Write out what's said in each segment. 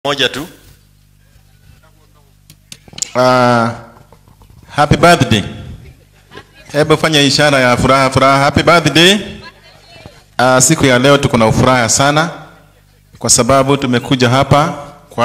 moja tu Uh, happy birthday. Hebu fanya ishara ya furaha furaha. Happy birthday. Uh, siku ya leo tuko na furaha sana kwa sababu tumekuja hapa kwa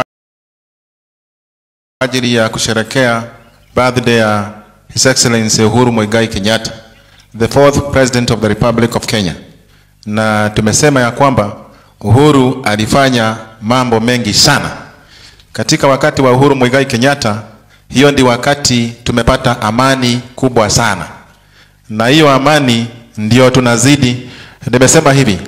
ajili ya kusherekea birthday ya His Excellency Uhuru Muigai Kenyatta, the fourth president of the Republic of Kenya. Na tumesema ya kwamba Uhuru alifanya mambo mengi sana katika wakati wa Uhuru Muigai Kenyatta. Hiyo ndi wakati tumepata amani kubwa sana, na hiyo amani ndio tunazidi. Nimesema hivi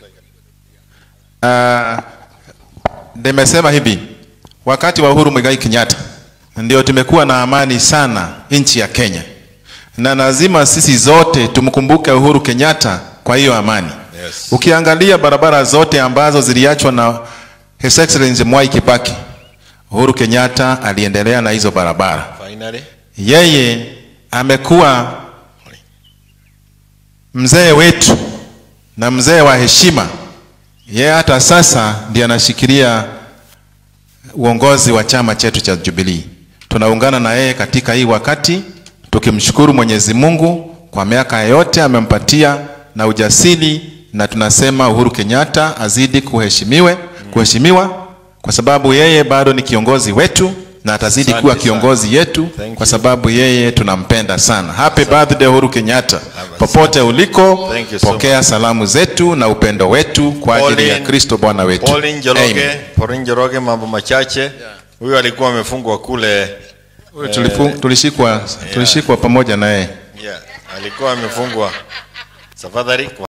uh, nimesema hivi wakati wa Uhuru Muigai Kenyatta ndio tumekuwa na amani sana nchi ya Kenya, na lazima sisi zote tumkumbuke Uhuru Kenyatta kwa hiyo amani. Yes. Ukiangalia barabara zote ambazo ziliachwa na His Excellency Mwai Kibaki, Uhuru Kenyatta aliendelea na hizo barabara. finally Yeye amekuwa mzee wetu na mzee wa heshima. Yeye hata sasa ndiye anashikilia uongozi wa chama chetu cha Jubilee. Tunaungana na yeye katika hii wakati tukimshukuru Mwenyezi Mungu kwa miaka yote amempatia na ujasiri, na tunasema Uhuru Kenyatta azidi kuheshimiwe, kuheshimiwa kwa sababu yeye bado ni kiongozi wetu na atazidi Asante kuwa sana. kiongozi yetu Thank kwa you. sababu yeye tunampenda sana. Happy birthday Uhuru Kenyatta. Popote uliko, Thank you so pokea salamu zetu na upendo wetu kwa ajili ya Pauline- Kristo Bwana wetu. Pauline Njoroge, Amen. Pauline Njoroge, mambo machache. Huyu alikuwa amefungwa kule, Huyu tulifu- tulishikwa tulishikwa pamoja na yeye. yeah, alikuwa amefungwa. Tafadhali.